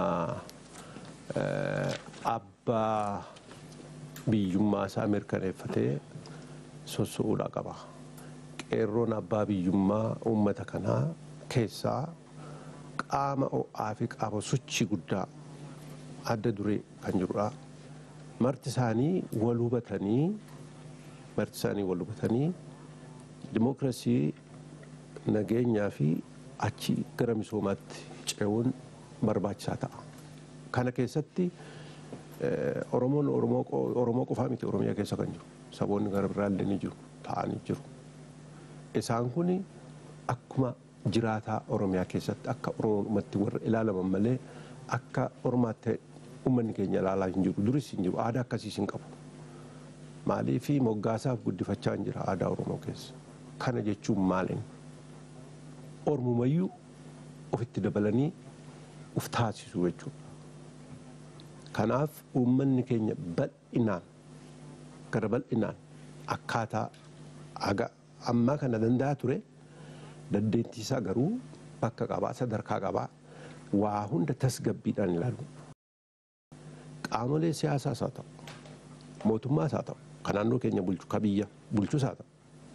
[SPEAKER 2] abbaa biyyummaa isaa mirkaneeffatee soso'uudha qaba. Qeerroon abbaa biyyummaa uummata kanaa keessaa qaama ho'aa fi qaama sochii guddaa adda duree kan jirudha. Marti isaanii wal hubatanii marti isaanii wal hubatanii dimookiraasii nageenyaa fi achi gara misoomaatti ce'uun barbaachisaa ta'a. Kana keessatti Oromoon Oromoo qofaa miti Oromiyaa keessa kan jiru. Saboonni gara biraallee ni jiru ta'anii jiru. Isaan kun akkuma jiraataa Oromiyaa keessatti akka Oromootti warra ilaalaman malee akka Oromaatti uummanni keenya ilaalaa hin jiru. Duris hin jiru. Aadaa akkasiis hin qabu. Maaliif moggaasaaf guddifachaa hin jira aadaa Oromoo keessa. Kana jechuun maaliin? Oromumayyuu ofitti dabalanii uf taasisuu jechuudha. Kanaaf uummanni keenya bal'inaan gara bal'inaan akkaataa haga ammaa kana danda'a ture dandeettii isaa garuu bakka qabaa sadarkaa qabaa waa hunda tasgabbiidhaan ilaalu. Qaamolee siyaasaas haa ta'u mootummaas haa ta'u kan naannoo keenya bulchu ka biyya bulchus haa ta'u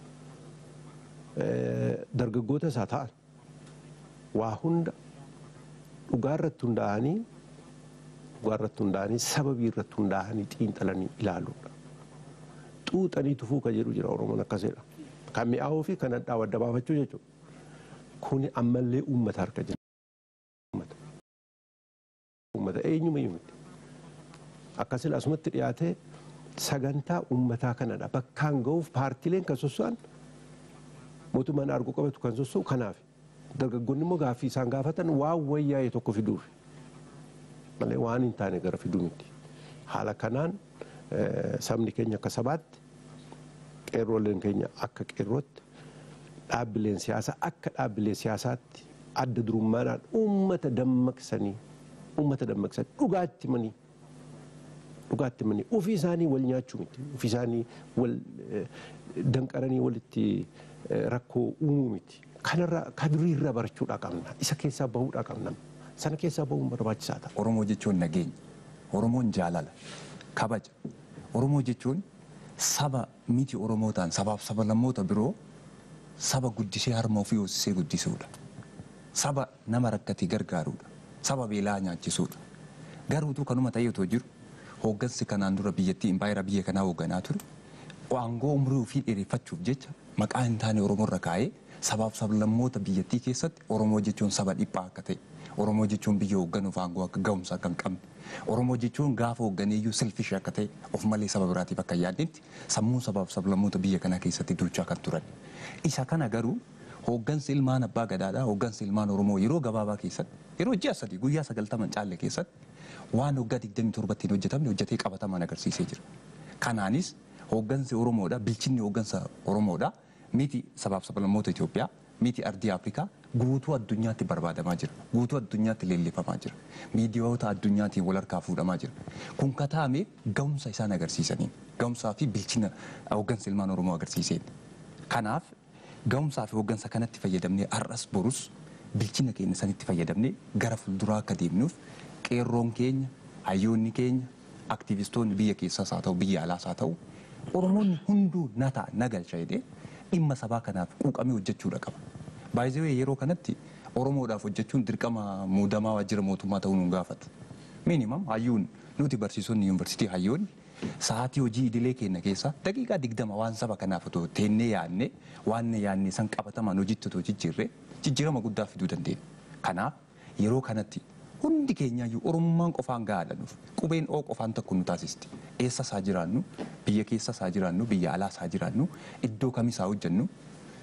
[SPEAKER 2] dargaggootas haa ta'an waa hunda dhugaa irratti hundaa'anii dhugaa irratti hundaa'anii sababii irratti hundaa'anii xiinxalanii ilaaluudha. Xuuxanii tufuu kan jedhu jira Oromoon akkasidha. Kan mi'aawuu fi kan hadhaa'u adda baafachuu jechuudha. Kuni ammallee uummata harka jira. Uummata eenyuma miti. Akkasii asumatti dhiyaatee sagantaa uummataa kanadha. Bakkaan ga'uuf paartileen kan sosso'an mootummaan argu qabatu kan sosso'u kanaaf. Dargaggoonni immoo gaaffii isaan gaafatan waan wayyaa'e tokko fiduuf. Malee waan hin taane gara fiduu miti. Haala kanaan sabni keenya akka sabaatti qeerrooleen keenya akka qeerrootti dhaabbileen siyaasaa akka dhaabbilee siyaasaatti adda durummaadhaan uummata dammaqsanii uummata dammaqsanii dhugaatti manii dhugaatti manii ofii isaanii wal nyaachuu miti ofii isaanii wal danqaranii walitti rakkoo uumuu miti kanarraa kaduriirraa barachuudhaa qabna isa keessaa bahuudhaa qabna sana keessaa bahuun barbaachisaa ta'a.
[SPEAKER 5] Oromoo jechuun nageenya. Oromoon jaalala. Kabaja. Oromoo jechuun saba miti Oromoo ta'an sabaaf saba lammoota biroo saba guddisee harma ofii hoosisee guddisuudha. Saba nama rakkate gargaaruudha. Saba beelaa nyaachisuudha. Garuutu kanuma ta'ee otoo jiru hooggansi kanaan dura biyyattii impaayera biyya kanaa hoogganaa ture. Aangoo umurii ofii dheereffachuuf jecha maqaa hin taane Oromoorra kaa'ee sabaaf sablammoota biyyattii keessatti Oromoo jechuun saba dhiphaa akka ta'e. Oromoo jechuun biyya hoogganuuf aangoo akka ga'umsa akka hin qabne. Oromoo jechuun gaafa hoogganeeyyuu selfish akka ta'e of malee saba biraatiif akka yaadnetti sammuu sabaaf sablammoota biyya kanaa keessatti duuchaa kan turan. Isa kana garuu hooggansi ilmaan abbaa gadaadhaa hooggansi ilmaan Oromoo yeroo gabaabaa keessatti yeroo ji'a sadii guyyaa sagaltaman caalle keessatti waan waggaa digdamii torbatti hin hojjetamne hojjetee qabataman agarsiisee jira. Kanaanis hooggansi Oromoodha bilchinni hooggansa Oromoodha miti sabaaf sablammoota Itoophiyaa miti ardii Afrikaa guutuu addunyaatti barbaadamaa jira. Guutuu addunyaatti leellifamaa jira. Miidiyaawota addunyaatiin wal harkaa fuudhamaa jira. Kun kataame ga'umsa isaan agarsiisaniin ga'umsaa fi bilchina hooggansa ilmaan Oromoo agarsiiseen. Kanaaf ga'umsaa fi hooggansa kanatti fayyadamnee har'as borus bilchina keenya sanitti fayyadamnee gara fuulduraa akka deemnuuf qeerroon keenya, hayyoonni keenya, aktivistoonni biyya keessaas haa ta'u biyya alaas haa ta'u Oromoonni hunduu na ta'a na galcha jedhee dhimma sabaa kanaaf quuqamee hojjechuudha qaba. Baay'ee yeroo kanatti Oromoodhaaf hojjechuun dirqama muudamaa waajjira mootummaa ta'uu nu gaafata. Minimum hayyuun nuti barsiisonni yuunivarsiitii hayyoonni sa'aatii hojii idilee keenya keessaa daqiiqaa digdama waan saba kanaaf otoo teennee yaadne waan yaadne san qabatamaan hojiitti otoo jijjiirre jijjiirama guddaa fiduu dandeenya. Kanaaf yeroo kanatti hundi keenyaayyuu oromummaan qofaan gahaadhanuuf qubeen oo qofaan tokko nu taasisti. Eessa isaa jiraannu biyya keessa isaa jiraannu biyya alaa isaa jiraannu iddoo kamis haa hojjennu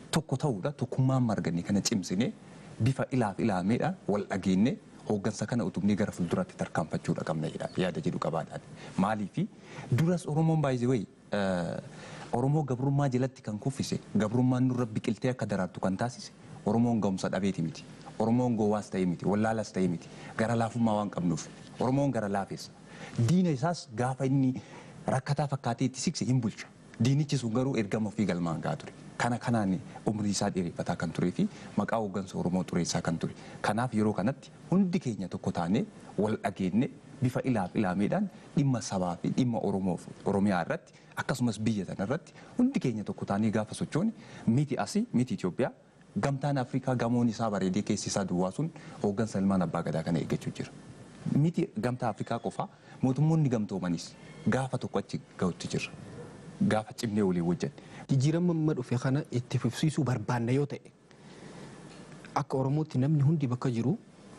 [SPEAKER 5] tokko ta'uudha tokkummaan marganne kana cimsine bifa ilaaf ilaameedhaan wal dhageenye hooggansa kana utubnee gara fuulduraatti tarkaanfachuudha qabna jedha yaada jedhu qabaadhaan. Maaliif duras Oromoon baay'ee wayi Oromoo gabrummaa jalatti kan kuffise gabrummaan nurra biqiltee akka daraartu kan taasise Oromoon ga'umsa dhabeeti miti. Oromoon gowwaas ta'e miti wallaalas ta'e miti gara laafummaa waan qabnuuf Oromoon gara laafessa. Diina isaas gaafa inni rakkataa fakkaatee itti sikse hin bulcha. Diinichi sun garuu ergama ofii galmaan gahaa ture. Kana kanaan umrii isaa dheereffataa kan turee fi maqaa hooggansa Oromoo xureessaa kan ture. Kanaaf yeroo kanatti hundi keenya tokko taanee wal dhageenye bifa ilaaf ilaameedhaan dhimma sabaa fi dhimma Oromoo Oromiyaa irratti akkasumas biyya sana irratti hundi keenya tokko taanee gaafa sochoone miti asii miti Itoophiyaa gamtaan Afrikaa gamoon isaa bareedee keessi isaa duwwaa sun hooggansa ilmaan abbaa gadaa kana eeggachuu jira. Miti gamtaa Afrikaa qofaa mootummoonni gamtoomanis gaafa tokko achi ga'utti jira. Gaafa cimnee walii wajjin.
[SPEAKER 3] Jijjiirama amma dhufe kana itti fufsiisuu barbaanna yoo ta'e akka Oromootti namni hundi bakka jiru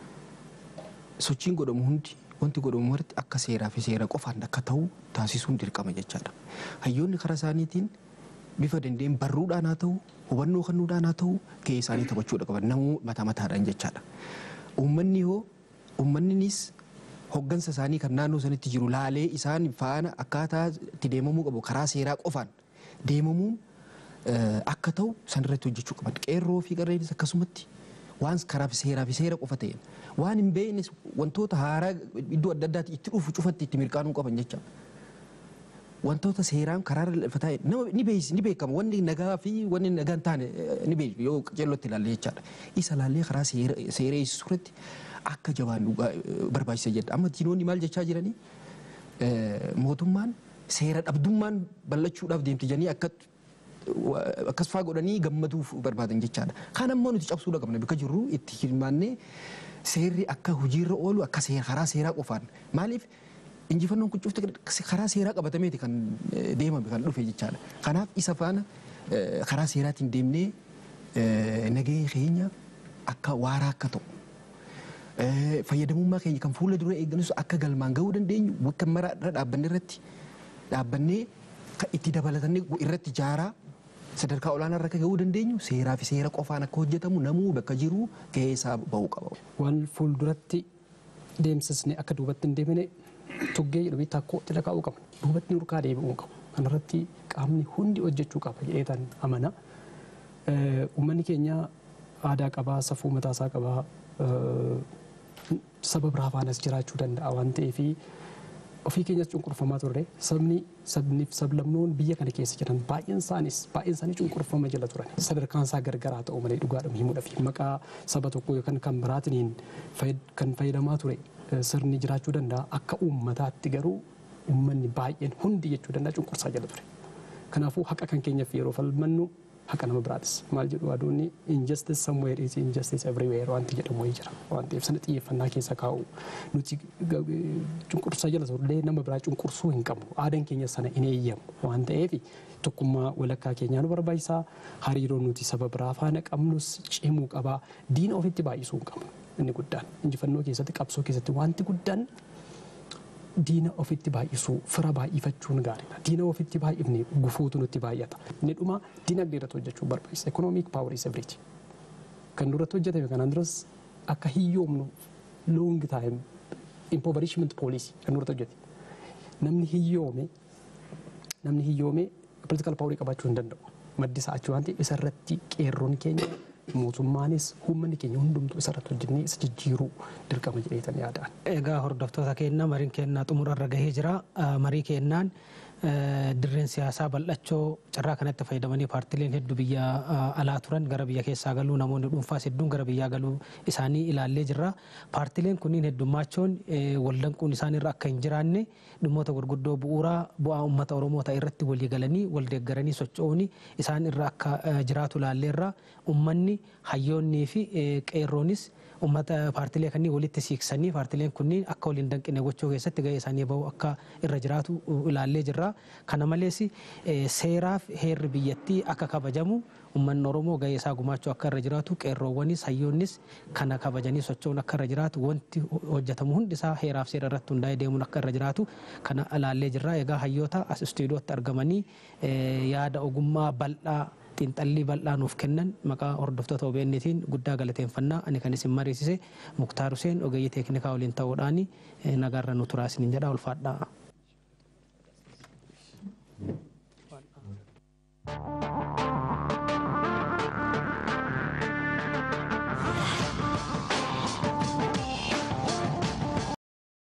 [SPEAKER 3] sochiin godhamu hundi wanti godhamu marti akka seeraa fi seera qofaan akka ta'u taasisuun dirqama jechaadha. Hayyoonni karaa isaaniitiin bifa dandeenye barruudhaan haa ta'u hubannoo kennuudhaan haa ta'u gahee isaanii taphachuudha qaban namuu mataa mataadhaan jechaadha. Uummanni hoo uummanninis hoggansa isaanii kan naannoo sanitti jiru laalee isaan faana akkaataa itti deemamuu qabu karaa seeraa qofaan deemamuun akka ta'u sanirratti hojjechuu qaban. Qeerroo fi qarreenis akkasumatti waan karaa seeraa fi seera qofa ta'een waan hin beeknes wantoota haaraa iddoo adda addaatti itti dhufu cufatti itti mirkaanuu qaban jecha. Wantoota seeraan karaa lafa taa'e nama ni beeksi ni beekama wanni nagaa fi wanni nagaa hin taane ni beeku yoo qajeellotti ilaalle jechaadha. Isa ilaallee karaa seera eessisuu irratti akka jabaan barbaachisa jedha. Amma diinonni maal jechaa jiranii mootummaan seera dhabdummaan bal'achuudhaaf deemti jedhanii akka akkas faa godhanii gammaduuf barbaadan jechaadha. Kan ammoo nuti cabsuudha qabna bakka jirru itti hirmaannee seerri akka hojiirra oolu akka karaa seeraa qofaan maaliif injifannoon kun cufti karaa seeraa qabatameeti kan deemame kan dhufe jechaadha. Kanaaf isa faana karaa seeraatiin deemnee nagahee keenya akka waaraa akka ta'u fayyadamummaa keenya kan fuula dura eegganus akka galmaan gahuu dandeenyu bakka mara irra dhaabbanne irratti dhaabbannee itti dabalatannee irratti jaaraa sadarkaa olaanaa irra gahuu dandeenyu seeraa fi seera qofaan akka hojjetamu namuu bakka jiru gahee isaa bahuu qaba.
[SPEAKER 4] Waan fuulduratti deemsisne akka duubatti hin deemine tuggee jedhamee takkoo itti lakaa'uu qabna. Duubatti nurkaa deebi'uu qabu. Kanarratti qaamni hundi hojjechuu qaba jedheetan amana. Uummanni keenya aadaa qabaa, safuu mataasaa qabaa, saba biraa faanas jiraachuu danda'a waan ta'eef ofii keenyas cunqurfamaa turre sabni sabniif sablamnoon biyya kana keessa jiran baay'een isaanis baay'een isaanii cunqurfama jala turan sadarkaan isaa gargaraa ta'u malee dhugaadhuma himuudhaaf maqaa saba tokkoo yookaan kan biraatiin kan fayyadamaa ture sirni jiraachuu danda'a akka uummataatti garuu uummanni baay'een hundi jechuu danda'a cunqursaa jala ture. Kanaafuu haqa kan keenyaaf yeroo falmannu haqa nama biraatis maal jedhu aduunni injustice somewhere is injustice everywhere wanti jedhamu wayii jira waan ta'eef sana xiyyeeffannaa keessa kaa'u nuti cunqursaa jala turre nama biraa cunqursuu hin qabnu aadaan keenya sana hin eeyyamu waan ta'eef tokkummaa walakkaa keenyaa nu barbaachisaa hariiroo nuti saba biraa faana qabnus cimuu qabaa diina ofitti baay'isuu hin qabnu inni guddaan injifannoo keessatti qabsoo keessatti wanti guddaan diina ofitti baay'isuu fira baay'ifachuun gaariidha. Diina ofitti baay'ifne gufuutu nutti baay'ata. Inni dhuma dinagdee irratti hojjechuu barbaachisa. Economic power is everything. Kan duratti hojjetame kanaan duras akka hiyyoomnu long time impoverishment policy kan duratti hojjete. Namni hiyyoome namni hiyyoome political power qabaachuu hin danda'u. Maddi isaa achi waan ta'eef isarratti qeerroon keenya mootummaanis uummanni keenya hundumtuu isarratti hojjennee isa jijjiiruu dirqama jedheetan yaadaan.
[SPEAKER 1] Egaa hordoftoota keenya mariin keenyaa xumurarra gahee jira. Marii keennaan dirreen siyaasaa bal'achoo carraa kanatti fayyadamanii paartileen hedduu biyya alaa turan gara biyya keessaa galuu namoonni dhuunfaas hedduun gara biyyaa galuu isaanii ilaallee jirra. Paartileen kunniin heddummachoon waldanquun isaaniirra akka hin jiraanne dhimmoota gurguddoo bu'uuraa bu'aa uummata Oromoo ta'e irratti walii galanii wal deeggaranii socho'uun isaan irra akka jiraatu ilaalleerra uummanni hayyoonnii fi qeerroonis uummata paartilee kanneen walitti siiksanii paartileen kunniin akka waliin danqine gochuu keessatti gahee isaanii bahu akka irra jiraatu ilaallee jirra. Kana malees seeraaf heerri biyyattii akka kabajamu uummanni Oromoo gahee isaa gumaachuu akka irra jiraatu qeerroowwanis hayyoonnis kana kabajanii socho'uun akka irra jiraatu wanti hojjetamu hundi isaa heeraaf seera irratti hundaa'ee deemuun akka irra jiraatu kana ilaallee jirra. Egaa hayyoota as istuudiyootti argamanii yaada ogummaa bal'aa xiinxallii bal'aa nuuf kennan maqaa hordoftoota OBN'tiin guddaa galateeffannaa ani kan isin mariisise Muktaar Huseen ogeeyyii teeknikaa waliin ta'uudhaan nagaarra nu turaa isiniin jedha ulfaadhaa.
[SPEAKER 6] Thank you.